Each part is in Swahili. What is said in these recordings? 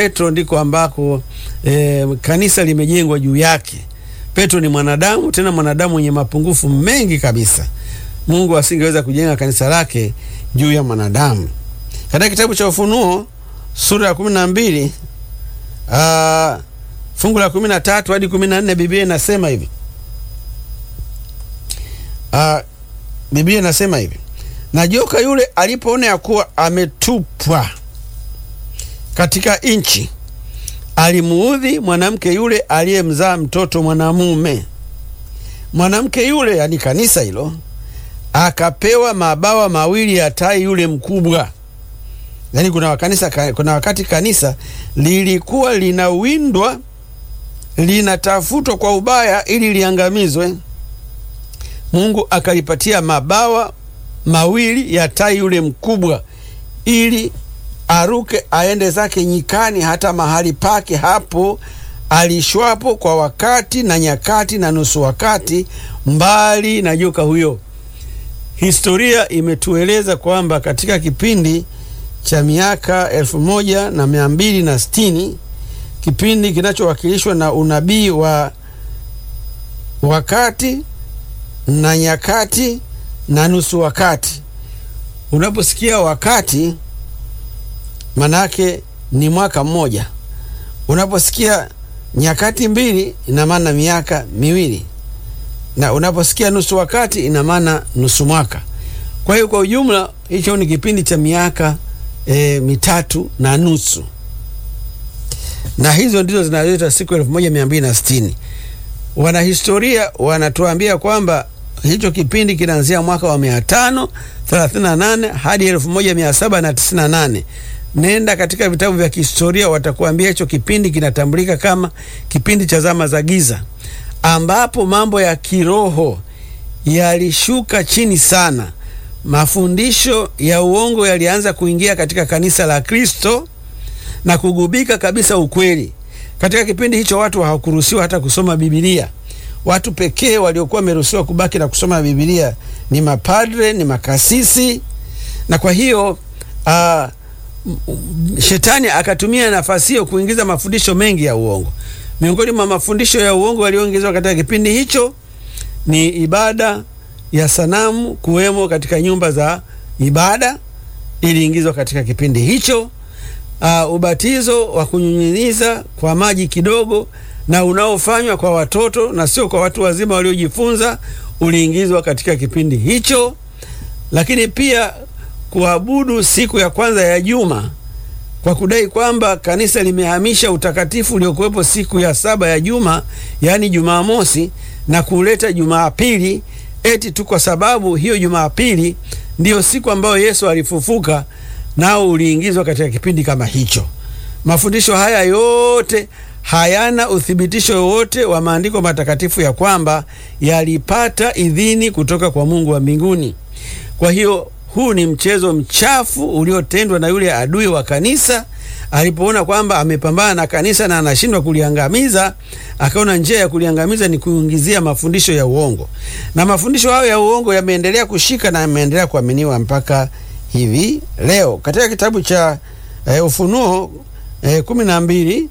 Petro ndiko ambako e, kanisa limejengwa juu yake. Petro ni mwanadamu, tena mwanadamu mwenye mapungufu mengi kabisa. Mungu asingeweza kujenga kanisa lake juu ya mwanadamu. Katika kitabu cha Ufunuo sura ya kumi na mbili uh, fungu la kumi na tatu hadi kumi na nne Biblia inasema hivi uh, Biblia inasema hivi na joka yule alipoona ya kuwa ametupwa katika nchi, alimuudhi mwanamke yule aliyemzaa mtoto mwanamume. Mwanamke yule, yani kanisa hilo, akapewa mabawa mawili ya tai yule mkubwa. Yani kuna, wakanisa, kuna wakati kanisa lilikuwa linawindwa linatafutwa kwa ubaya ili liangamizwe. Mungu akalipatia mabawa mawili ya tai yule mkubwa ili aruke aende zake nyikani, hata mahali pake hapo alishwapo kwa wakati na nyakati na nusu wakati, mbali na joka huyo. Historia imetueleza kwamba katika kipindi cha miaka elfu moja na mia mbili na sitini kipindi kinachowakilishwa na unabii wa wakati na nyakati na nusu wakati. Unaposikia wakati, manake ni mwaka mmoja. Unaposikia nyakati mbili, ina maana miaka miwili, na unaposikia nusu wakati, ina maana nusu mwaka. Kwa hiyo kwa ujumla, hicho ni kipindi cha miaka e, mitatu na nusu, na hizo ndizo zinazoitwa siku elfu moja mia mbili na sitini. Wanahistoria wanatuambia kwamba hicho kipindi kinaanzia mwaka wa mia tano thelathini na nane hadi elfu moja mia saba na tisini na nane. Nenda katika vitabu vya kihistoria, watakuambia hicho kipindi kinatambulika kama kipindi cha zama za giza, ambapo mambo ya kiroho yalishuka chini sana. Mafundisho ya uongo yalianza kuingia katika kanisa la Kristo na kugubika kabisa ukweli. Katika kipindi hicho watu hawakuruhusiwa hata kusoma Bibilia. Watu pekee waliokuwa wameruhusiwa kubaki na kusoma Bibilia ni mapadre, ni makasisi. Na kwa hiyo uh, shetani akatumia nafasi hiyo kuingiza mafundisho mengi ya uongo. Miongoni mwa mafundisho ya uongo yaliyoingizwa katika kipindi hicho ni ibada ya sanamu kuwemo katika nyumba za ibada, iliingizwa katika kipindi hicho. Uh, ubatizo wa kunyunyiza kwa maji kidogo na unaofanywa kwa watoto na sio kwa watu wazima waliojifunza uliingizwa katika kipindi hicho. Lakini pia kuabudu siku ya kwanza ya juma kwa kudai kwamba kanisa limehamisha utakatifu uliokuwepo siku ya saba ya juma, yaani Jumamosi, na kuleta Jumapili eti tu kwa sababu hiyo Jumapili ndiyo siku ambayo Yesu alifufuka, nao uliingizwa katika kipindi kama hicho. Mafundisho haya yote hayana uthibitisho wowote wa maandiko matakatifu ya kwamba yalipata idhini kutoka kwa Mungu wa mbinguni. Kwa hiyo huu ni mchezo mchafu uliotendwa na yule adui wa kanisa. Alipoona kwamba amepambana na kanisa na anashindwa kuliangamiza, akaona njia ya kuliangamiza ni kuingizia mafundisho ya uongo, na mafundisho hayo ya uongo yameendelea kushika na yameendelea kuaminiwa mpaka hivi leo. Katika kitabu cha eh, Ufunuo eh, kumi na mbili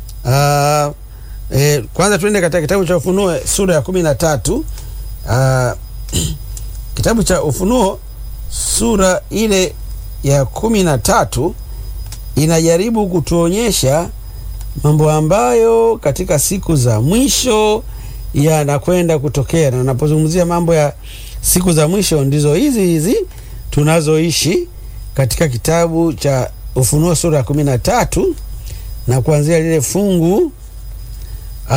Uh, eh, kwanza tuende katika kitabu cha Ufunuo sura ya kumi na tatu. Uh, kitabu cha Ufunuo sura ile ya kumi na tatu inajaribu kutuonyesha mambo ambayo katika siku za mwisho yanakwenda kutokea, na unapozungumzia mambo ya siku za mwisho ndizo hizi hizi tunazoishi katika kitabu cha Ufunuo sura ya kumi na tatu na kuanzia lile fungu uh,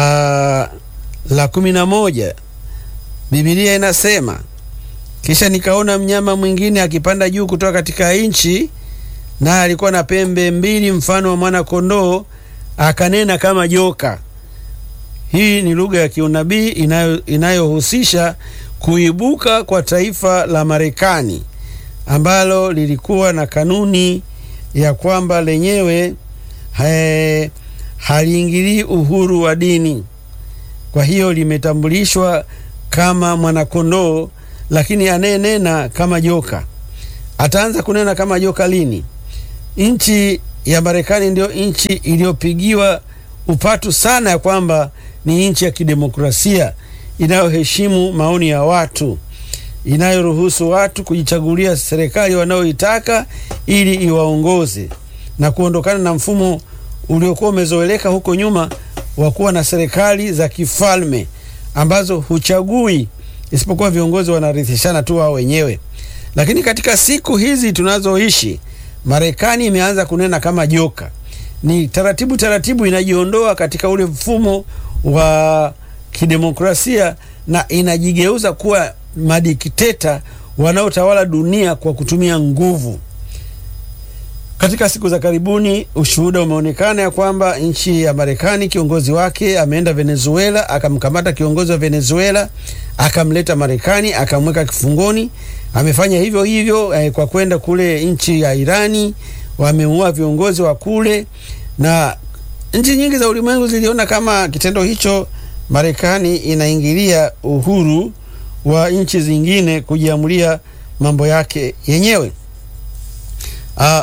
la kumi na moja Biblia inasema, kisha nikaona mnyama mwingine akipanda juu kutoka katika nchi, naye alikuwa na pembe mbili mfano wa mwana kondoo, akanena kama joka. Hii ni lugha ya kiunabii inayohusisha inayo kuibuka kwa taifa la Marekani ambalo lilikuwa na kanuni ya kwamba lenyewe He, haliingilii uhuru wa dini. Kwa hiyo limetambulishwa kama mwanakondoo, lakini anayenena kama joka. Ataanza kunena kama joka lini? Nchi ya Marekani ndio nchi iliyopigiwa upatu sana ya kwamba ni nchi ya kidemokrasia inayoheshimu maoni ya watu, inayoruhusu watu kujichagulia serikali wanayoitaka ili iwaongoze na kuondokana na mfumo uliokuwa umezoeleka huko nyuma wa kuwa na serikali za kifalme ambazo huchagui isipokuwa viongozi wanarithishana tu wao wenyewe. Lakini katika siku hizi tunazoishi, Marekani imeanza kunena kama joka, ni taratibu taratibu inajiondoa katika ule mfumo wa kidemokrasia na inajigeuza kuwa madikteta wanaotawala dunia kwa kutumia nguvu. Katika siku za karibuni ushuhuda umeonekana ya kwamba nchi ya Marekani kiongozi wake ameenda Venezuela, akamkamata kiongozi wa Venezuela, akamleta Marekani, akamweka kifungoni. Amefanya hivyo hivyo eh, kwa kwenda kule nchi ya Irani, wameua viongozi wa kule, na nchi nyingi za ulimwengu ziliona kama kitendo hicho Marekani inaingilia uhuru wa nchi zingine kujiamulia mambo yake yenyewe. Uh,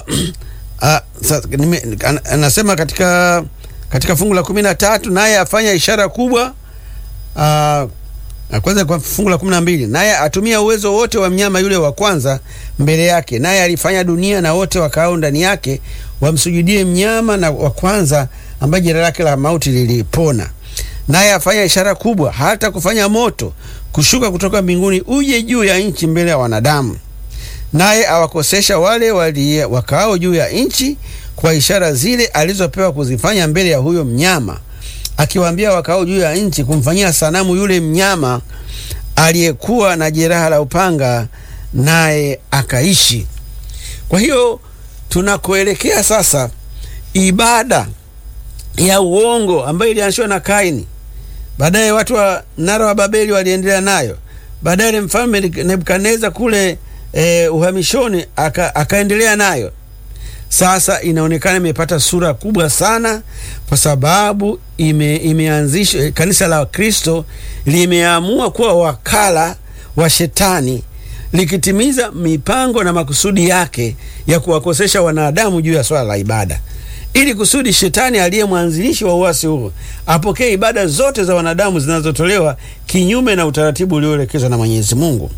uh, anasema katika, katika fungu la kumi na tatu naye afanya ishara kubwa uh, kwanza kwa fungu la kumi na mbili naye atumia uwezo wote wa mnyama yule wa kwanza mbele yake, naye alifanya dunia na wote wakaao ndani yake wamsujudie mnyama na wa kwanza ambaye jina lake la mauti lilipona. Naye afanya ishara kubwa, hata kufanya moto kushuka kutoka mbinguni uje juu ya nchi mbele ya wanadamu naye awakosesha wale wali wakaao juu ya nchi kwa ishara zile alizopewa kuzifanya mbele ya huyo mnyama, akiwaambia wakaao juu ya nchi kumfanyia sanamu yule mnyama aliyekuwa na jeraha la upanga, naye akaishi. Kwa hiyo tunakoelekea sasa, ibada ya uongo ambayo ilianzishwa na Kaini, baadaye watu wa mnara wa Babeli waliendelea nayo, baadaye mfalme Nebukadneza kule E, uhamishoni aka, akaendelea nayo. Sasa inaonekana imepata sura kubwa sana, kwa sababu ime, imeanzishwa kanisa la Kristo limeamua kuwa wakala wa shetani likitimiza mipango na makusudi yake ya kuwakosesha wanadamu juu ya swala la ibada, ili kusudi shetani aliye mwanzilishi wa uasi huo apokee ibada zote za wanadamu zinazotolewa kinyume na utaratibu ulioelekezwa na Mwenyezi Mungu.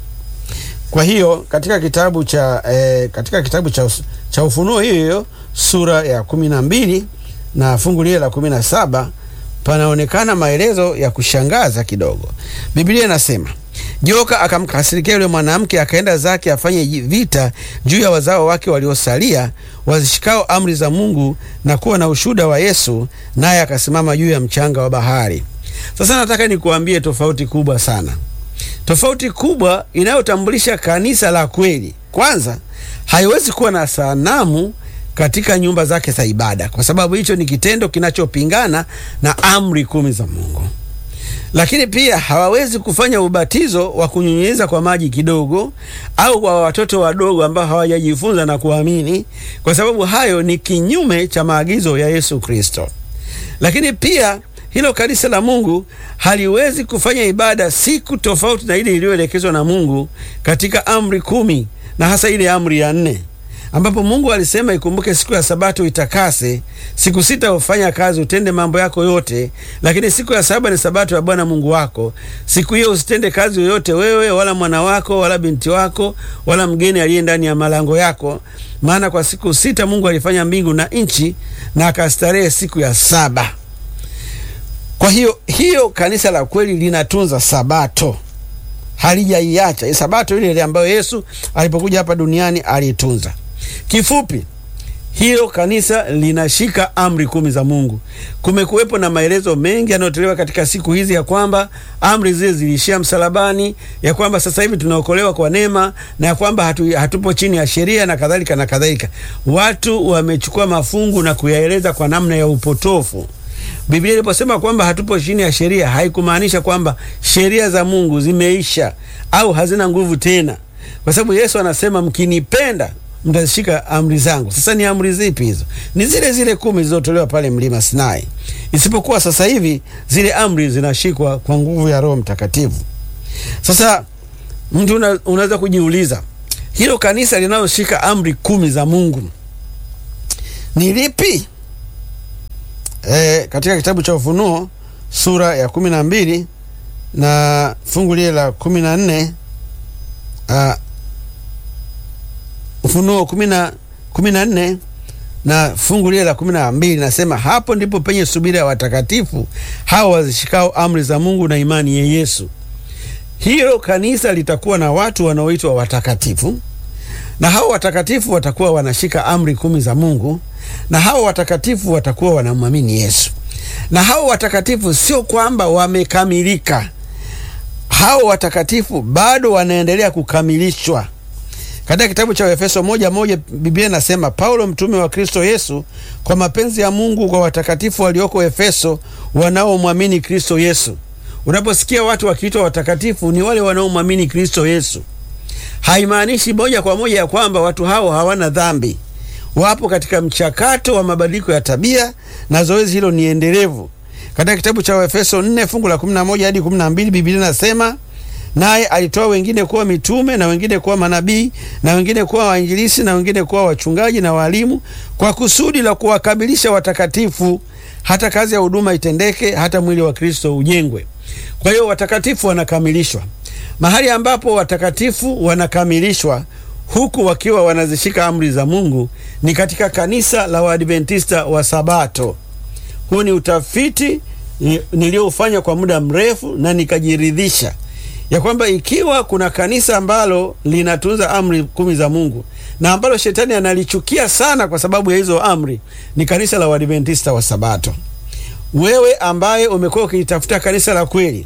Kwa hiyo katika kitabu cha eh, katika kitabu cha, cha Ufunuo hiyo hiyo sura ya kumi na mbili na fungu lile la kumi na saba panaonekana maelezo ya kushangaza kidogo. Biblia inasema joka akamkasirikia yule mwanamke, akaenda zake afanye vita juu ya wazao wake waliosalia, wazishikao amri za Mungu na kuwa na ushuhuda wa Yesu, naye akasimama juu ya mchanga wa bahari. Sasa nataka nikuambie tofauti kubwa sana tofauti kubwa inayotambulisha kanisa la kweli. Kwanza, haiwezi kuwa na sanamu katika nyumba zake za ibada, kwa sababu hicho ni kitendo kinachopingana na amri kumi za Mungu. Lakini pia hawawezi kufanya ubatizo wa kunyunyiza kwa maji kidogo, au kwa watoto wadogo ambao hawajajifunza na kuamini, kwa sababu hayo ni kinyume cha maagizo ya Yesu Kristo. Lakini pia hilo kanisa la Mungu haliwezi kufanya ibada siku tofauti na ile iliyoelekezwa na Mungu katika amri kumi na hasa ile amri ya nne ambapo Mungu alisema ikumbuke siku ya Sabato itakase, siku sita ufanya kazi, utende mambo yako yote, lakini siku ya saba ni Sabato ya Bwana Mungu wako. Siku hiyo usitende kazi yoyote, wewe wala mwana wako wala binti wako wala mgeni aliye ndani ya malango yako, maana kwa siku sita Mungu alifanya mbingu na nchi, na akastarehe siku ya saba. Kwa hiyo hiyo kanisa la kweli linatunza Sabato, halijaiacha Sabato ile ile ambayo Yesu alipokuja hapa duniani alitunza. Kifupi, hilo kanisa linashika amri kumi za Mungu. Kumekuwepo na maelezo mengi yanayotolewa katika siku hizi ya kwamba amri zile ziliishia msalabani, ya kwamba sasa hivi tunaokolewa kwa neema na ya kwamba hatu, hatupo chini ya sheria na kadhalika na kadhalika. Watu wamechukua mafungu na kuyaeleza kwa namna ya upotofu. Biblia iliposema kwamba hatupo chini ya sheria haikumaanisha kwamba sheria za Mungu zimeisha au hazina nguvu tena, kwa sababu Yesu anasema mkinipenda mtazishika amri zangu. Sasa ni amri zipi hizo? Ni zile zile kumi zilizotolewa pale mlima Sinai, isipokuwa sasa hivi zile amri zinashikwa kwa nguvu ya Roho Mtakatifu. Sasa mtu una, unaweza kujiuliza hilo kanisa linaloshika amri kumi za Mungu ni lipi? E, katika kitabu cha Ufunuo sura ya kumi na mbili na fungu lile la kumi na nne uh, Ufunuo kumi na nne na fungu lile la kumi na mbili nasema, hapo ndipo penye subira ya watakatifu hao wazishikao amri za Mungu na imani ya Yesu. Hilo kanisa litakuwa na watu wanaoitwa watakatifu, na hao watakatifu watakuwa wanashika amri kumi za Mungu, na hao watakatifu watakuwa wanamwamini Yesu. Na hao watakatifu sio kwamba wamekamilika, hao watakatifu bado wanaendelea kukamilishwa. Katika kitabu cha Efeso moja moja Biblia inasema Paulo mtume wa Kristo Yesu kwa mapenzi ya Mungu kwa watakatifu walioko Efeso wanaomwamini Kristo Yesu. Unaposikia watu wakiitwa watakatifu ni wale wanaomwamini Kristo Yesu. Haimaanishi moja kwa moja ya kwamba watu hao hawana dhambi. Wapo katika mchakato wa mabadiliko ya tabia na zoezi hilo ni endelevu. Katika kitabu cha Efeso 4 fungu la 11 hadi 12 Biblia inasema naye alitoa wengine kuwa mitume na wengine kuwa manabii na wengine kuwa wainjilisi na wengine kuwa wachungaji na walimu, kwa kusudi la kuwakamilisha watakatifu, hata kazi ya huduma itendeke, hata mwili wa Kristo ujengwe. Kwa hiyo watakatifu wanakamilishwa. Mahali ambapo watakatifu wanakamilishwa huku wakiwa wanazishika amri za Mungu ni katika kanisa la Waadventista wa Sabato. Huu ni utafiti niliofanya kwa muda mrefu na nikajiridhisha ya kwamba ikiwa kuna kanisa ambalo linatunza amri kumi za Mungu na ambalo shetani analichukia sana kwa sababu ya hizo amri ni kanisa la Waadventista wa Sabato. Wewe ambaye umekuwa ukilitafuta kanisa la kweli,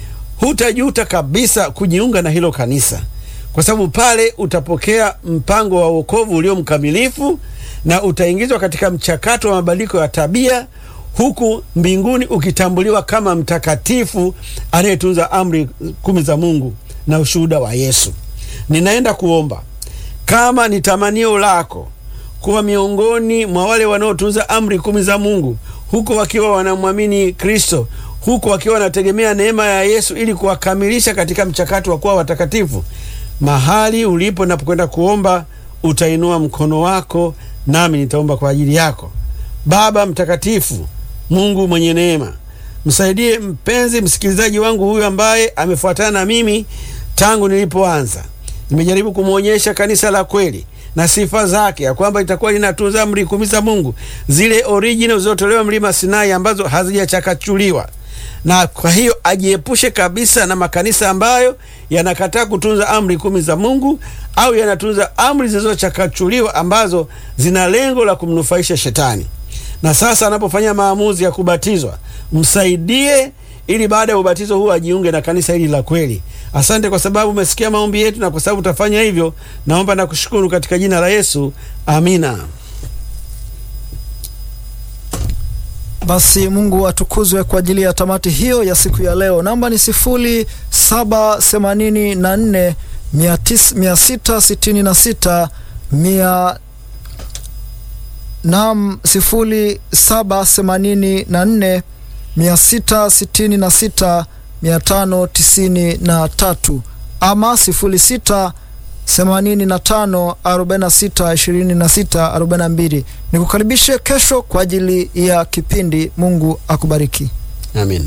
hutajuta kabisa kujiunga na hilo kanisa, kwa sababu pale utapokea mpango wa wokovu ulio mkamilifu na utaingizwa katika mchakato wa mabadiliko ya tabia huku mbinguni ukitambuliwa kama mtakatifu anayetunza amri kumi za Mungu na ushuhuda wa Yesu. Ninaenda kuomba kama ni tamanio lako kuwa miongoni mwa wale wanaotunza amri kumi za Mungu huku wakiwa wanamwamini Kristo, huku wakiwa wanategemea neema ya Yesu ili kuwakamilisha katika mchakato wa kuwa watakatifu. Mahali ulipo napokwenda kuomba, utainua mkono wako nami nitaomba kwa ajili yako. Baba mtakatifu, Mungu mwenye neema, msaidie mpenzi msikilizaji wangu huyu ambaye amefuatana na mimi tangu nilipoanza. Nimejaribu kumwonyesha kanisa la kweli na sifa zake, ya kwamba litakuwa linatunza amri kumi za Mungu, zile original zilizotolewa mlima Sinai ambazo hazijachakachuliwa. Na kwa hiyo ajiepushe kabisa na makanisa ambayo yanakataa kutunza amri kumi za Mungu au yanatunza amri zilizochakachuliwa ambazo zina lengo la kumnufaisha shetani. Na sasa anapofanya maamuzi ya kubatizwa, msaidie ili baada ya ubatizo huu ajiunge na kanisa hili la kweli. Asante kwa sababu umesikia maombi yetu, na kwa sababu utafanya hivyo, naomba na kushukuru katika jina la Yesu, amina. Basi Mungu atukuzwe kwa ajili ya tamati hiyo ya siku ya leo. Namba ni sifuri saba themanini na nne mia sita sitini na sita mia nam sifuri saba themanini na nne mia sita sitini na sita mia tano tisini na tatu ama sifuri sita themanini na tano arobaini na sita ishirini na sita arobaini na mbili. Nikukaribishe kesho kwa ajili ya kipindi. Mungu akubariki. Amina.